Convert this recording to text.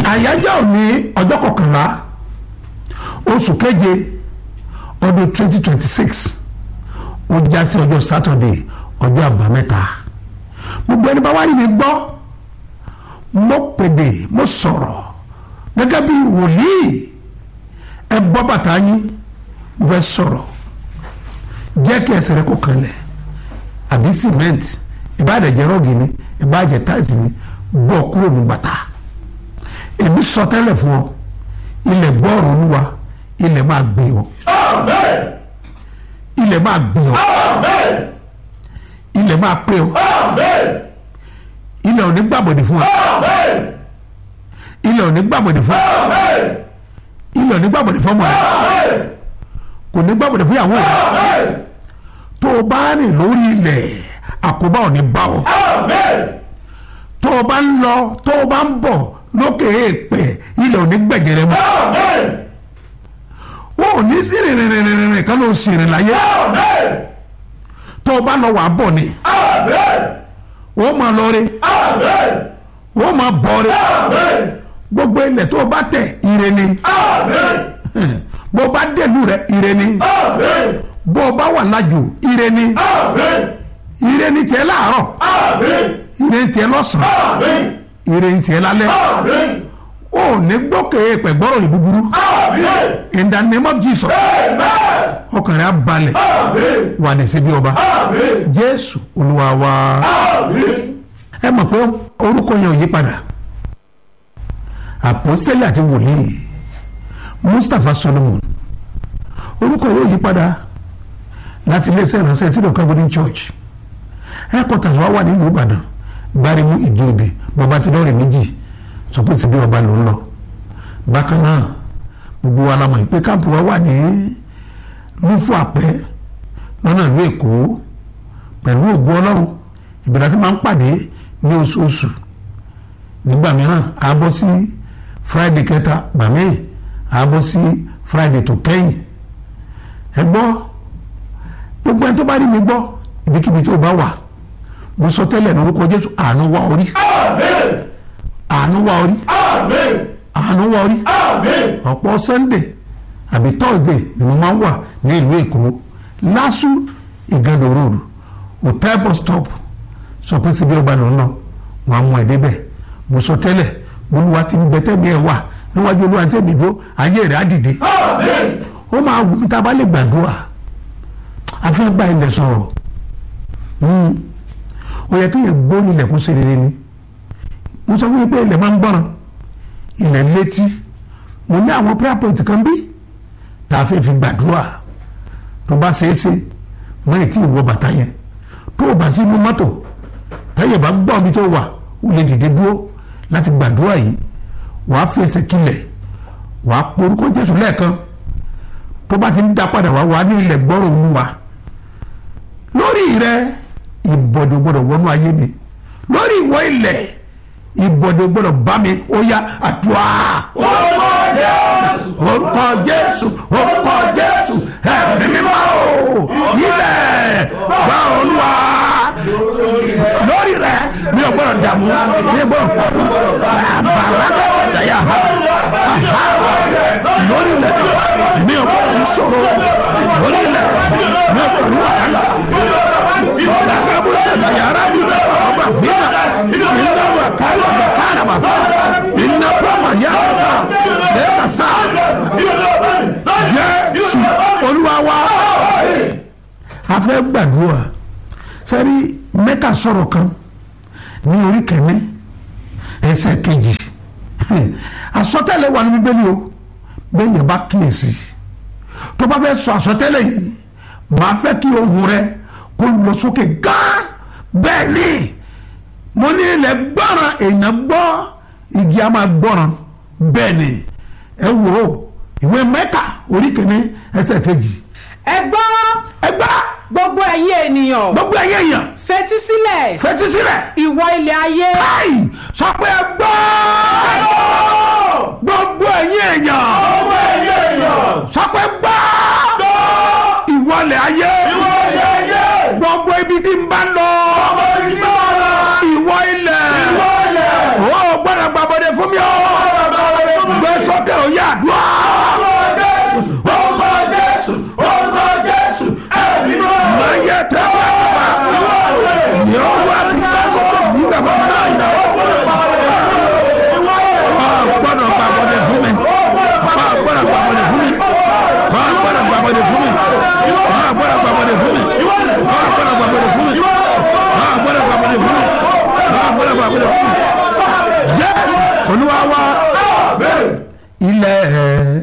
àyájọ́ òní ọjọ́ kọkànlá oṣù keje ọdún twenty twenty six ó já sí ọjọ́ sátọ̀dé ọjọ́ àbámẹ́ta gbogbo ẹni bá wá rí mi gbọ́ mo pèdè mo sọ̀rọ̀ gẹ́gẹ́ bí wòlíì ẹ bọ́ bàtà yín mo fẹ́ sọ̀rọ̀ jẹ́ kí ẹsẹ̀ rẹ kó kanlẹ̀ àbí cement ìbáàdẹ̀jẹ̀ rọ́ọ̀gì ni ìbáàjẹ̀ táìsì ni bọ́ kúrò ní bàtà èmi sọ tẹ́lẹ̀ fún ọ ilẹ̀ gbọ́ọ̀rọ̀ olúwa ilẹ̀ máa gbé ọ Amen. ilẹ̀ máa gbé ọ Amen. ilẹ̀ máa pé ọ Amen. ilẹ̀ ò ní gbàbọ̀dè fún ọ Amen. ilẹ̀ ò ní gbàbọ̀dè fún ọ Amen. ilẹ̀ ò ní gbàbọ̀dè fún ọmọ rẹ Amen. kò ní gbàbọ̀dè fún ìyàwó rẹ Amen. tó o bá rìn lórí ilẹ̀ àkóbá ò ní bá ọ Amen. tó o bá ń lọ tó o bá ń bọ̀ lókè èèpẹ̀ ilẹ̀ ò ní gbẹ̀gẹ̀rẹ̀ mọ́ Amen. wọn ò ní sí rìnrìnrìnrìn kan ló ń sìnrìn láyé Amen. tó o bá lọ wà á bọ̀ ni Amen. wọ́n máa lọ rí Amen. wọ́n máa bọ̀ rí Amen. gbogbo ilẹ̀ tó o bá tẹ̀ ire ni Amen. bó o bá dẹ̀lú rẹ̀ ire ni Amen. bó o bá wà lájò ire ni Amen. ire ni tiẹ̀ láàárọ̀ Amen. ire ni tiẹ̀ lọ́sàn-án Amen. ire ni tiẹ̀ lálẹ́ Amen. o ò ní gbókè èèpẹ̀ gbọ́rọ̀ yìí búburú Amen. in the name of Jesus Amen. ọkàn rẹ̀ á balẹ̀ Amen. wà ní síbi ọba Amen. Jésù Olúwa wa Amen. ẹ mọ̀ pé orúkọ yẹn ò yí padà àpọ́sítélì àti wòlíì Mustapha Solomon orúkọ yóò yí padà láti iléeṣẹ́ ìránṣẹ́ sílẹ̀ Calvary Church headquarters wa wà nílùú Ìbàdàn gbárímù ìdíòbí bàbá tí lọ́ọ̀rì méjì sọ pé síbi ọba ló ń lọ bákan náà gbogbo wa la mọ̀ pé káàpù wa wà ní lúfù àpẹ́ lọ́nà ìlú Èkó pẹ̀lú ògo Ọlọ́run ìbẹ̀rẹ̀ tí máa ń pàdé ní oṣooṣù nígbà mìíràn a bọ́ sí Friday kẹta gbàmí a bọ́ sí Friday tó kẹ́yìn ẹ gbọ́ gbogbo ẹni tó bá rí mi gbọ́ ibikíbi tó bá wà mo sọ tẹ́lẹ̀ lórúkọ Jésù àánú wá orí Amen. àánú wá orí Amen. àánú wá orí Amen. ọ̀pọ̀ Sunday àbí Thursday ni mo máa ń wà ní ìlú Èkó lásù Ìgàdò road hotel bus stop sọ pé síbi ọba lọ náà wọn á mú ẹ débẹ̀ mo sọ tẹ́lẹ̀ olúwa ti ń bẹtẹ mi ẹ wà níwájú olúwa tẹmí dúró ayé rẹ̀ á dìde Amen. ó máa wù mí tá a bá lè gbàdúrà a fẹ́ gba ilẹ̀ sọ̀rọ̀ Hmm. ó yẹ kéèyàn gbórí ilẹ̀ kó ṣe rere ni mo sọ fún yín pé ilẹ̀ máa ń gbọ́ràn ilẹ̀ létí mo ní àwọn prayer point kan bí tá a fẹ́ fi gbàdúrà tó bá ṣeé ṣe mọ ètí ìwọ bàtà yẹn tó o bá sí inú mọ́tò táyà bá gbọ́ ibi tó wà ó lè dìde dúró láti gbàdúrà yìí wàá fi ẹsẹ̀ kílẹ̀ wàá porúkọ Jésù lẹ́ẹ̀kan tó bá ti ń dá padà wá wàá ní ilẹ̀ gbọ́rọ̀ olúwa lórí rẹ ìbọ̀dọ̀ gbọ́dọ̀ wọnú ayé mi lórí ìwọ ilẹ̀ ìbọ̀dọ̀ gbọ́dọ̀ bá mi ó yá àdúrà Orúkọ Jésù. orúkọ Jésù orúkọ Jésù ẹ̀mí mímọ́ o ilẹ̀ gbọ́ olúwa lórí rẹ mi ò gbọ́dọ̀ dààmú mi ò gbọ́dọ̀ àbàrà kẹsàn-án yà ha lórí ilẹ̀ mi ò gbọ́dọ̀ ní ṣòro lórí ilẹ̀ mi ò gbọ́dọ̀ ní wàhálà ìdàgbàbọ̀ ẹ̀dá yàrá mi ọba fìlà iná wà kálọ̀ bẹ̀ kálọ̀ bá sá iná pàmò yàrá sá lẹ́ẹ̀ka sá Jésù Olúwa wa a fẹ́ gbàdúrà sẹ́rí mẹ́ta sọ̀rọ̀ kan ní orí kẹ́mi ẹsẹ̀ kejì àsọtẹ́lẹ̀ wà ní bíbélì o bẹ́ẹ̀ yẹn bá kíyèsí tó bá fẹ́ sọ àsọtẹ́lẹ̀ yìí màá fẹ́ kí ohùn rẹ kó lọ sókè gán bẹ́ẹ̀ ni mo ní ilẹ̀ gbọ́ràn èèyàn gbọ́ igi a máa gbọ́ràn bẹ́ẹ̀ ni ẹ wò ó ìwé mẹ́ta orí kẹ́mi ẹsẹ̀ kejì ẹ gbọ́ ẹ gbá gbogbo ẹ̀yin ènìyàn gbogbo ẹ̀yẹ èèyàn fetí sílẹ̀ fetí sílẹ̀ ìwọ ilẹ̀ ayé báyìí sọ pé ẹ gbọ́ gbogbo ẹ̀yin èèyàn Ọmọ ẹ̀yẹ èèyàn. sọ pé gbọ́ ìwọlẹ̀ ayé Ìwọ ilẹ̀ ayé. gbogbo ibi tí n bá lọ Ọmọ ìfẹ́ wa. ìwọ ilẹ̀ Ìwọ ilẹ̀. ó gbọ́dọ̀ gbàbọ̀dẹ̀ fún mi o Ọ̀rọ̀ olúwa wa